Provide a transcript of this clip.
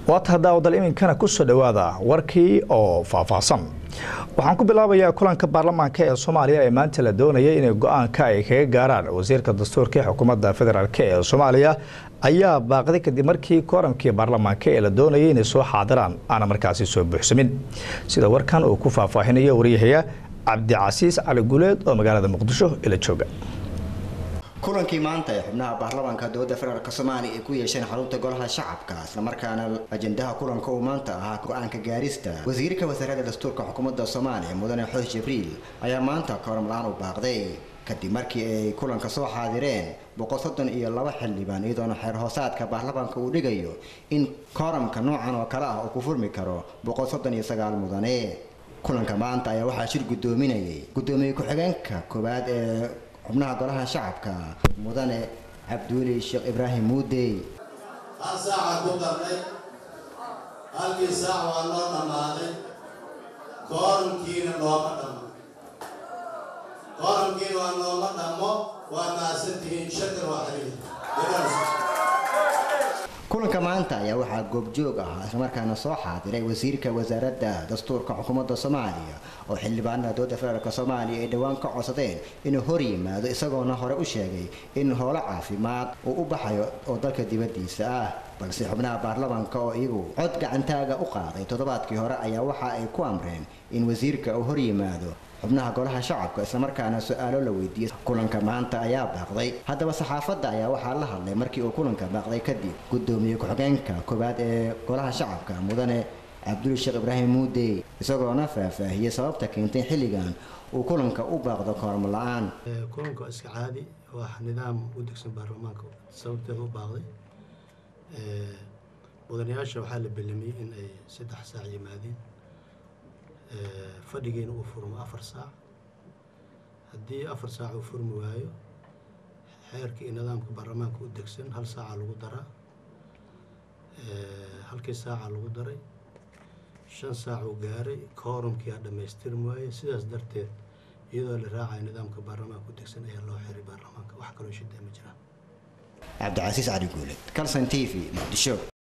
waata daawdal iminkana kusoo dhowaada warkii oo faahfaahsan waxaan ku bilaabayaa kulanka baarlamaanka ee soomaaliya ee maanta la doonayay inay go-aanka ay kaga gaaraan wasiirka dastuurka ee xukuumadda federaalk ee soomaaliya ayaa baaqday kadib markii kooramkii baarlamaanka ee la doonayay inay soo xaadiraan aana markaasi soo buuxsamin sida warkan uu ku faahfaahinayo waryahaya cabdicasiis cali guleed oo magaalada muqdisho ila jooga kulankii maanta ee xubnaha baarlamaanka dowladda federaalk soomaaliya ay ku yeesheen xarunta golaha shacabka islamarkaana ajendaha kulanka uu maanta ahaa go-aanka gaarista wasiirka wasaaradda dastuurka xukuumadda soomaaliya mudane xoos jibriil ayaa maanta kooram la-aan u baaqday kadib markii ay kulanka soo xaadireen boqol soddon iyo laba xildhibaan iyadoona xeer hoosaadka baarlamaanka uu dhigayo in kooramka noocan oo kale ah uu ku furmi karo boqol soddon iyo sagaal mudane kulanka maanta ayaa waxaa shir guddoominayay guddoomiye ku-xigeenka koowaad ee xubnaha golaha shacabka mudane cabduuli sheekh ibraahim muudey hal saaca ku darnay halkii saac waa noo dhammaaday kooramkiina nooma dhammo kooramkiina waa nooma dhammo waa mahadsantihiin shakar waa xiriir kulanka maanta ayaa waxaa goobjoog ahaa islamarkaana soo xaadiray wasiirka wasaaradda dastuurka xukuumadda soomaaliya oo xildhibaanada dowladda federaalk soomaaliya ay dhowaan ka codsadeen inuu hor yimaado isagoona hore u sheegay in howlo caafimaad uu u baxayo oo dalka dibaddiisa ah balse xubnaha baarlamaanka oo iyagu cod gacantaaga u qaaday toddobaadkii hore ayaa waxa ay ku amreen in wasiirka uu hor yimaado xubnaha golaha shacabka islamarkaana su-aalo la weydiiyey kulanka maanta ayaa baaqday haddaba saxaafadda ayaa waxaa la hadlay markii uu kulanka baaqday kadib guddoomiye ku-xigeenka koowaad ee golaha shacabka mudane cabduli sheekh ibraahim muudey isagoona faahfaahiyey sababta keentay xilligan uu kulanka u baaqdo koormo la-aan kulanka iska caadi waa nidaam u degsan baarlamaanka sababteeda u baaqday mudanayaasha waxaa la belamiyey in ay saddex saac yimaadeen fadhigiina uu furmo afar saac haddii afar saac uu furmi waayo xeerka iyo nidaamka baarlamaanka u degsan hal saaca lagu daraa halkii saaca lagu daray shan saac uu gaaray koorumkii aa dhammaystirmi waaye sidaas darteed iyadoo la raacayo nidaamka baarlamaanka u degsan ayaa loo xiray baarlamaanka wax kaloo shidee ma jiraan cabdicasiis cali guuled calson t v muqdisho